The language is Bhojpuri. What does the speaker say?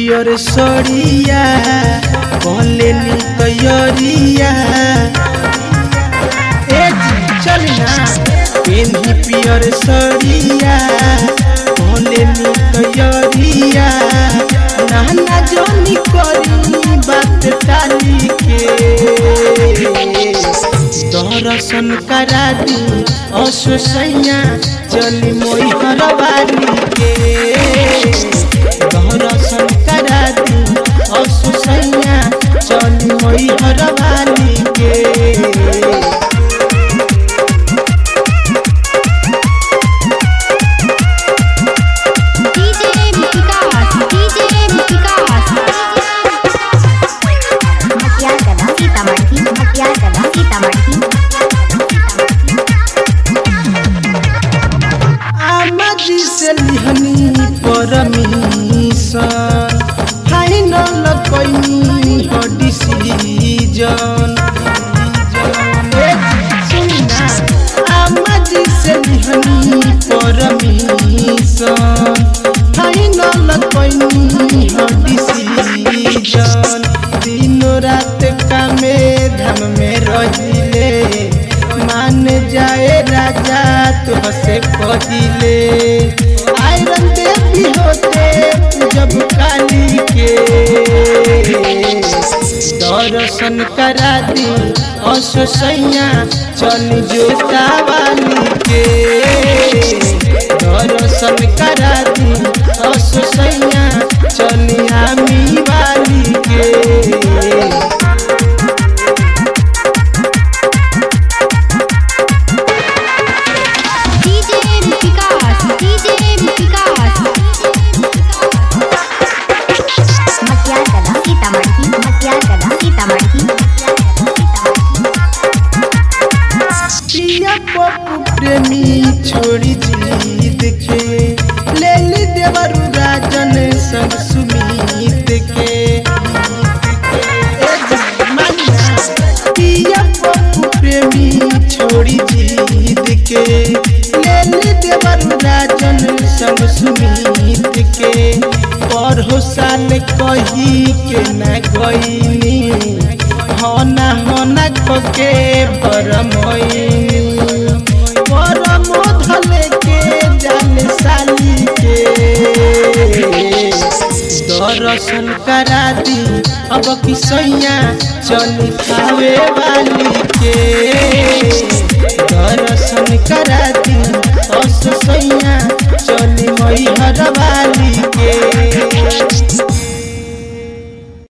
पियर सड़िया कहले नी तैयारिया ए चल ना पेन्ही पियर सड़िया कहले नी तैयारिया नाना जनी करी बात टाली के दर्शन करा दी असोसैया चली मोई हरवाली के दर्शन करा दी असोसैया चली मोई हरवाली के DJ Vikas, DJ Vikas. मटियार कला सीतामढ़ी मटियार कला सीतामढ़ी आमाजी से लिहनी परमिशन फाइनल कैनी हो डिसीजन आमाजी से लिहनी परमिशन फाइनल कैनी हो डिसीजन दिनो रात कामे धाम में रहिले मान जाए राजा तो से कहिले आयरन देवी होते जब काली के दर्शन करा दी असोसैया चल जोता वाली के दर्शन करा दी असोसैया चल आमी वाली के DJ Vikas, DJ Vikas. मटियार कला सीतामढ़ी मटियार कला सीतामढ़ी पिया पप्पू प्रेमी छोड़ी जीत के ले ली देवरु राजन संग सुमीत के ए जमाना, पिया पप्पू प्रेमी छोड़ी जीत के ले ली देवरु राजन संग सुमीत के पढ़ो साल कही के न गईनी होना होना खोके परमोइनी परम धले के जाल साली के दर्शन करा दी अब की सैया चली खावे वाली के दर्शन करा